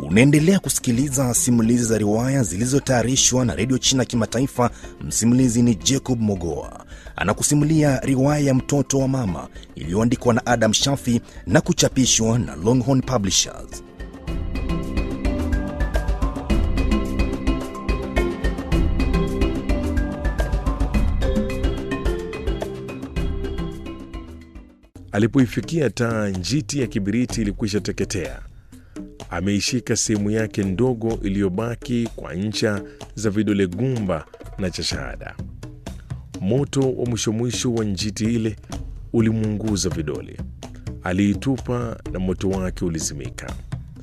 Unaendelea kusikiliza simulizi za riwaya zilizotayarishwa na redio China Kimataifa. Msimulizi ni Jacob Mogoa, anakusimulia riwaya ya mtoto wa mama iliyoandikwa na Adam Shafi na kuchapishwa na Longhorn Publishers. Alipoifikia taa, njiti ya kibiriti ilikwisha teketea. Ameishika sehemu yake ndogo iliyobaki kwa ncha za vidole gumba na cha shahada. Moto wa mwisho mwisho wa njiti ile ulimuunguza vidole. Aliitupa na moto wake ulizimika.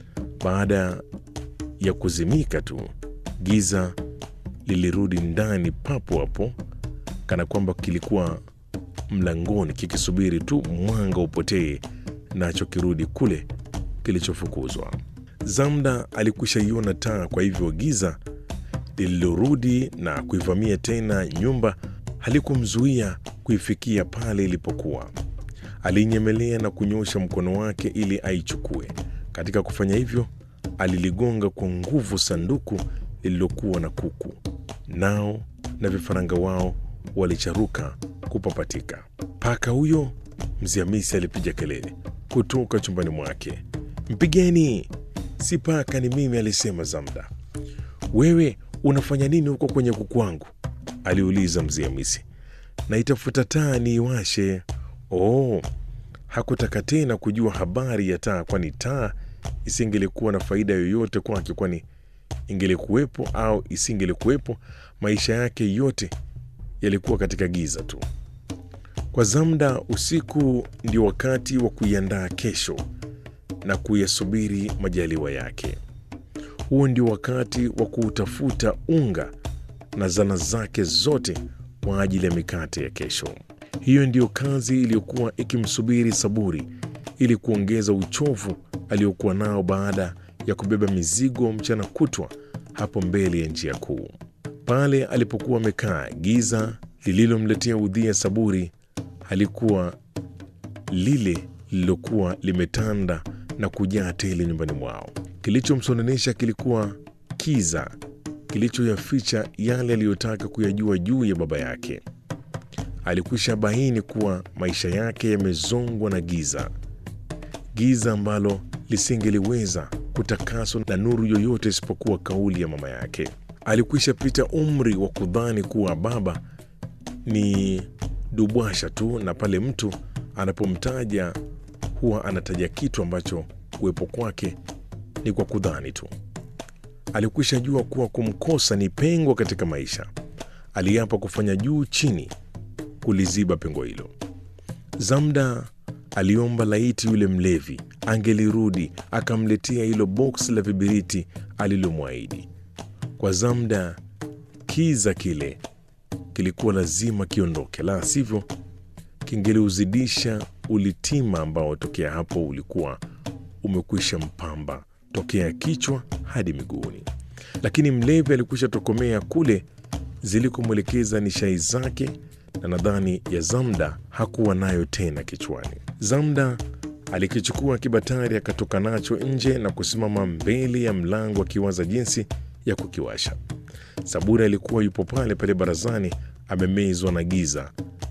Baada ya kuzimika tu, giza lilirudi ndani papo hapo, kana kwamba kilikuwa mlangoni kikisubiri tu mwanga upotee, nacho kirudi kule kilichofukuzwa. Zamda alikwisha iona taa, kwa hivyo giza lililorudi na kuivamia tena nyumba halikumzuia kuifikia pale ilipokuwa. Alinyemelea na kunyosha mkono wake ili aichukue. Katika kufanya hivyo, aliligonga kwa nguvu sanduku lililokuwa na kuku, nao na vifaranga wao walicharuka kupapatika. Paka huyo, Mzee Hamisi alipiga kelele kutoka chumbani mwake. Mpigeni! Si paka, ni mimi, alisema Zamda. Wewe unafanya nini huko kwenye kuku wangu? aliuliza Mzee Hamisi. Naitafuta taa niiwashe. Oh, hakutaka tena kujua habari ya taa, kwani taa isingelikuwa na faida yoyote kwake, kwani ingelikuwepo au isingelikuwepo, maisha yake yote yalikuwa katika giza tu. Kwa Zamda, usiku ndio wakati wa kuiandaa kesho na kuyasubiri majaliwa yake. Huo ndio wakati wa kuutafuta unga na zana zake zote kwa ajili ya mikate ya kesho. Hiyo ndiyo kazi iliyokuwa ikimsubiri Saburi ili kuongeza uchovu aliokuwa nao baada ya kubeba mizigo mchana kutwa hapo mbele ya njia kuu. Pale alipokuwa amekaa, giza lililomletea udhia Saburi halikuwa lile lililokuwa limetanda na kujaa tele nyumbani mwao. Kilichomsononesha kilikuwa kiza kilichoyaficha yale aliyotaka kuyajua juu ya baba yake. Alikwisha baini kuwa maisha yake yamezongwa na giza, giza ambalo lisingeliweza kutakaswa na nuru yoyote isipokuwa kauli ya mama yake. Alikwisha pita umri wa kudhani kuwa baba ni dubwasha tu, na pale mtu anapomtaja huwa anataja kitu ambacho kuwepo kwake ni kwa kudhani tu. Alikwisha jua kuwa kumkosa ni pengo katika maisha. Aliapa kufanya juu chini kuliziba pengo hilo. Zamda aliomba laiti yule mlevi angelirudi akamletea hilo boksi la vibiriti alilomwahidi. Kwa Zamda, kiza kile kilikuwa lazima kiondoke, la sivyo kingeliuzidisha ulitima ambao tokea hapo ulikuwa umekwisha mpamba tokea kichwa hadi miguuni. Lakini mlevi alikwisha tokomea kule zilikomwelekeza nishai zake, na nadhani ya Zamda hakuwa nayo tena kichwani. Zamda alikichukua kibatari akatoka nacho nje na kusimama mbele ya mlango akiwaza jinsi ya kukiwasha. Saburi alikuwa yupo pale pale barazani, amemezwa na giza,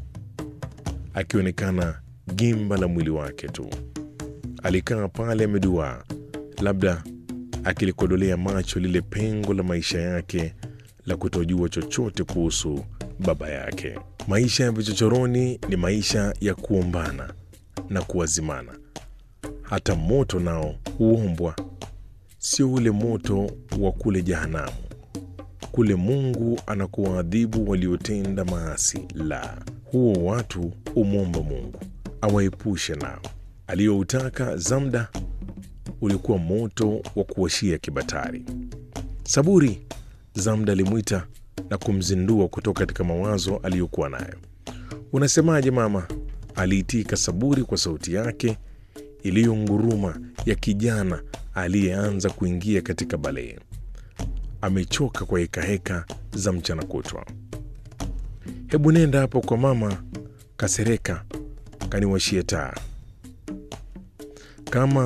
akionekana gimba la mwili wake tu. Alikaa pale ameduaa, labda akilikodolea macho lile pengo la maisha yake la kutojua chochote kuhusu baba yake. Maisha ya vichochoroni ni maisha ya kuombana na kuwazimana. Hata moto nao huombwa, sio ule moto wa kule jehanamu kule Mungu anakuwaadhibu waliotenda maasi. La, huo watu umwomba Mungu awaepushe nao. Aliyoutaka Zamda ulikuwa moto wa kuwashia kibatari. Saburi, Zamda alimwita na kumzindua kutoka katika mawazo aliyokuwa nayo. Unasemaje mama? Aliitika Saburi kwa sauti yake iliyonguruma ya kijana aliyeanza kuingia katika balee amechoka kwa hekaheka za mchana kutwa. Hebu nenda hapo kwa mama Kasereka kaniwashie taa. Kama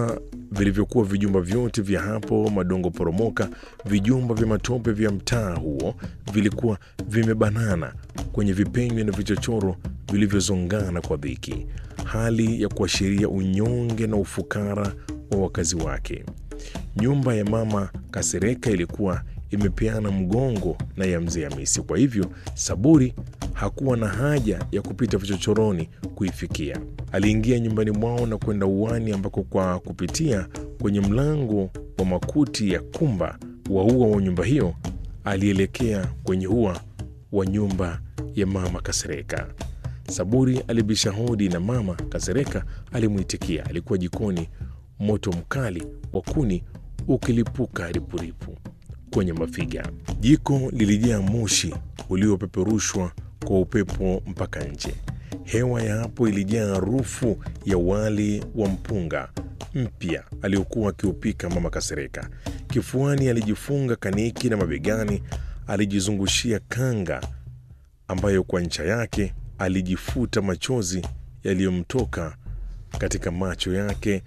vilivyokuwa vijumba vyote vya hapo Madongo Poromoka, vijumba vya matope vya mtaa huo vilikuwa vimebanana kwenye vipenyo na vichochoro vilivyozongana kwa dhiki, hali ya kuashiria unyonge na ufukara wa wakazi wake. Nyumba ya mama Kasereka ilikuwa imepeana mgongo na ya mzee Hamisi, kwa hivyo Saburi hakuwa na haja ya kupita vichochoroni kuifikia. Aliingia nyumbani mwao na kwenda uani, ambako kwa kupitia kwenye mlango wa makuti ya kumba wa ua wa nyumba hiyo alielekea kwenye ua wa nyumba ya mama Kasereka. Saburi alibisha hodi na mama Kasereka alimwitikia. Alikuwa jikoni, moto mkali wa kuni ukilipuka ripuripu kwenye mafiga. Jiko lilijaa moshi uliopeperushwa kwa upepo mpaka nje. Hewa ya hapo ilijaa harufu ya wali wa mpunga mpya aliokuwa akiupika mama Kasereka. Kifuani alijifunga kaniki na mabegani alijizungushia kanga ambayo kwa ncha yake alijifuta machozi yaliyomtoka katika macho yake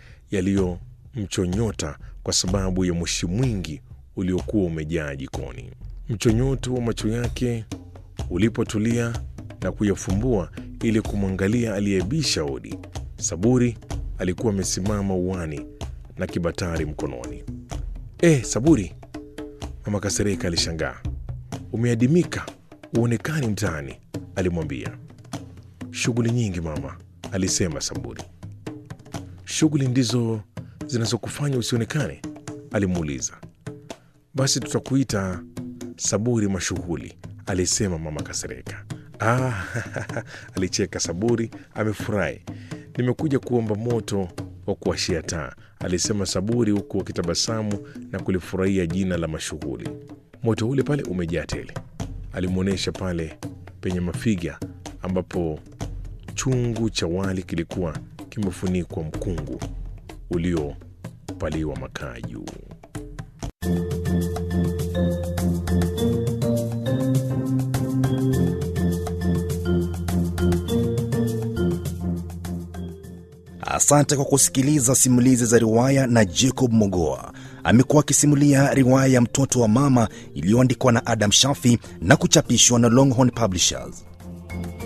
yaliyomchonyota kwa sababu ya moshi mwingi uliokuwa umejaa jikoni. Mchonyoto wa macho yake ulipotulia na kuyafumbua ili kumwangalia aliyebisha hodi, Saburi alikuwa amesimama uani na kibatari mkononi. Eh, Saburi, mama Kasereka alishangaa. Umeadimika, uonekani mtaani, alimwambia. Shughuli nyingi mama, alisema Saburi. Shughuli ndizo zinazokufanya usionekane? alimuuliza. Basi tutakuita Saburi mashughuli, alisema mama Kasereka. Ah, alicheka Saburi, amefurahi. Nimekuja kuomba moto wa kuwashia taa, alisema Saburi huku akitabasamu na kulifurahia jina la mashughuli. Moto ule pale umejaa tele, alimwonyesha pale penye mafiga ambapo chungu cha wali kilikuwa kimefunikwa mkungu uliopaliwa makaa juu. Asante kwa kusikiliza simulizi za riwaya na Jacob Mogoa. Amekuwa akisimulia riwaya ya Mtoto wa Mama iliyoandikwa na Adam Shafi na kuchapishwa na Longhorn Publishers.